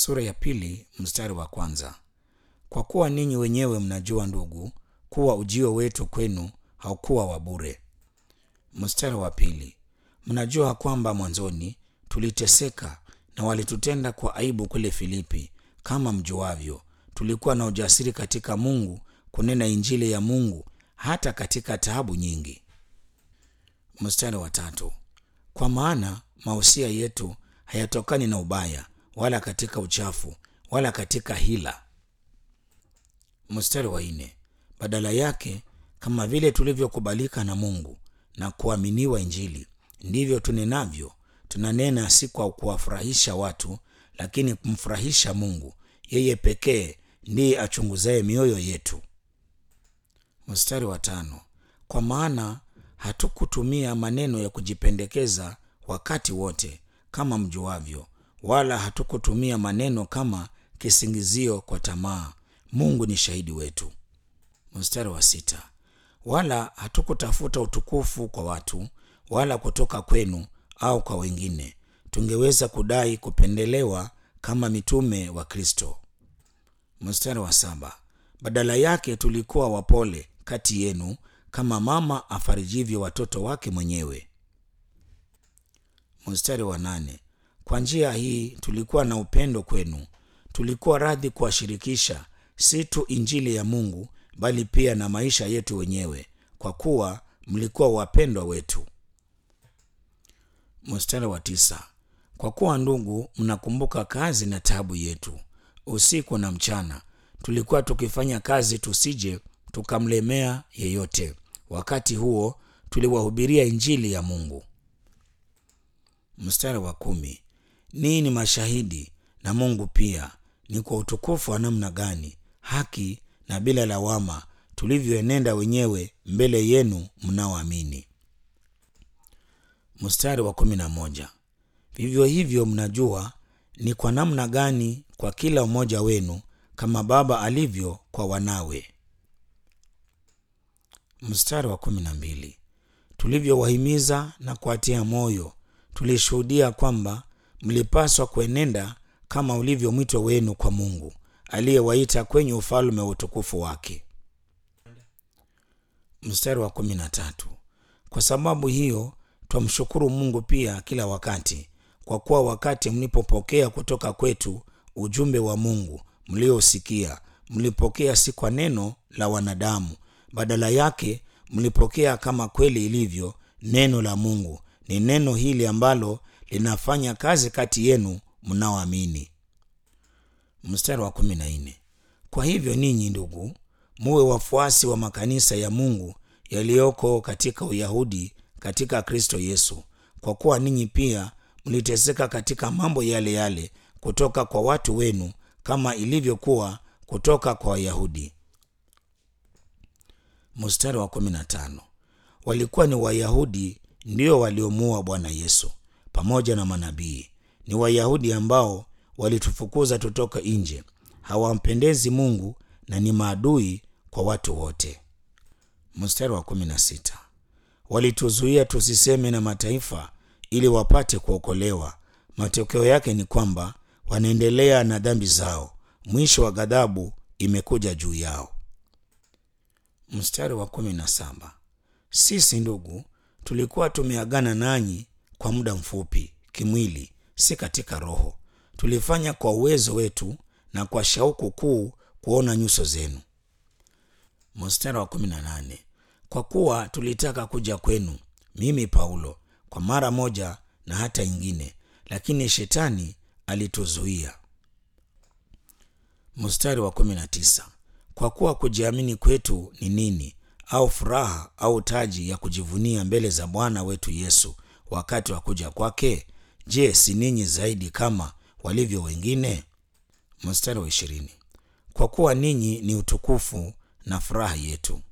sura ya pili mstari wa kwanza. Kwa kuwa ninyi wenyewe mnajua ndugu, kuwa ujio wetu kwenu haukuwa wa bure. Mstari wa pili. Mnajua kwamba mwanzoni tuliteseka na walitutenda kwa aibu kule Filipi. Kama mjuavyo, tulikuwa na ujasiri katika Mungu kunena injili ya Mungu hata katika taabu nyingi. Mstari wa tatu. Kwa maana mausia yetu hayatokani na ubaya wala katika uchafu wala katika hila. Mstari wa nne. Badala yake, kama vile tulivyokubalika na Mungu na kuaminiwa Injili, ndivyo tunenavyo. Tunanena si kwa kuwafurahisha watu, lakini kumfurahisha Mungu. Yeye pekee ndiye achunguzaye mioyo yetu. Mstari wa tano. Kwa maana hatukutumia maneno ya kujipendekeza wakati wote, kama mjuavyo, wala hatukutumia maneno kama kisingizio kwa tamaa. Mungu ni shahidi wetu. Mstari wa sita. Wala hatukutafuta utukufu kwa watu, wala kutoka kwenu au kwa wengine, tungeweza kudai kupendelewa kama mitume wa Kristo. Mstari wa saba. Badala yake tulikuwa wapole kati yenu, kama mama afarijivyo watoto wake mwenyewe. Mstari wa nane. Kwa njia hii tulikuwa na upendo kwenu, tulikuwa radhi kuwashirikisha si tu injili ya Mungu bali pia na maisha yetu wenyewe, kwa kuwa mlikuwa wapendwa wetu. Mstari wa tisa. Kwa kuwa ndugu, mnakumbuka kazi na taabu yetu, usiku na mchana tulikuwa tukifanya kazi, tusije tukamlemea yeyote. Wakati huo tuliwahubiria injili ya Mungu. Mstari wa kumi. Ninyi ni mashahidi na Mungu pia, ni kwa utukufu wa namna gani, haki na bila lawama, tulivyoenenda wenyewe mbele yenu mnaoamini. Mstari wa kumi na moja. Vivyo hivyo mnajua ni kwa namna gani kwa kila mmoja wenu kama baba alivyo kwa wanawe. Mstari wa kumi na mbili. Tulivyowahimiza na kuwatia moyo, tulishuhudia kwamba mlipaswa kuenenda kama ulivyo mwito wenu kwa Mungu aliyewaita kwenye ufalme wa utukufu wake. Mstari wa kumi na tatu. Kwa sababu hiyo twamshukuru Mungu pia kila wakati, kwa kuwa wakati mlipopokea kutoka kwetu ujumbe wa Mungu mliosikia, mlipokea si kwa neno la wanadamu, badala yake mlipokea kama kweli ilivyo neno la Mungu. Ni neno hili ambalo linafanya kazi kati yenu mnaoamini. Mstari wa kumi na nne. Kwa hivyo ninyi ndugu, muwe wafuasi wa makanisa ya Mungu yaliyoko katika Uyahudi katika Kristo Yesu, kwa kuwa ninyi pia mliteseka katika mambo yale yale kutoka kwa watu wenu, kama ilivyokuwa kutoka kwa Wayahudi. Mstari wa kumi na tano. Walikuwa ni Wayahudi ndio waliomuua Bwana Yesu pamoja na manabii. Ni Wayahudi ambao walitufukuza tutoka nje, hawampendezi Mungu na ni maadui kwa watu wote. Mstari wa kumi na sita. Walituzuia tusiseme na mataifa ili wapate kuokolewa. Matokeo yake ni kwamba wanaendelea na dhambi zao, mwisho wa ghadhabu imekuja juu yao. Mstari wa kumi na saba. Sisi ndugu, tulikuwa tumeagana nanyi kwa muda mfupi kimwili, si katika roho. Tulifanya kwa uwezo wetu na kwa shauku kuu kuona nyuso zenu. Mstari wa kumi na nane. Kwa kuwa tulitaka kuja kwenu, mimi Paulo, kwa mara moja na hata ingine, lakini shetani alituzuia. Mstari wa kumi na tisa. Kwa kuwa kujiamini kwetu ni nini, au furaha au taji ya kujivunia mbele za Bwana wetu Yesu wakati wa kuja kwake? Je, si ninyi zaidi kama walivyo wengine? Mstari wa ishirini. Kwa kuwa ninyi ni utukufu na furaha yetu.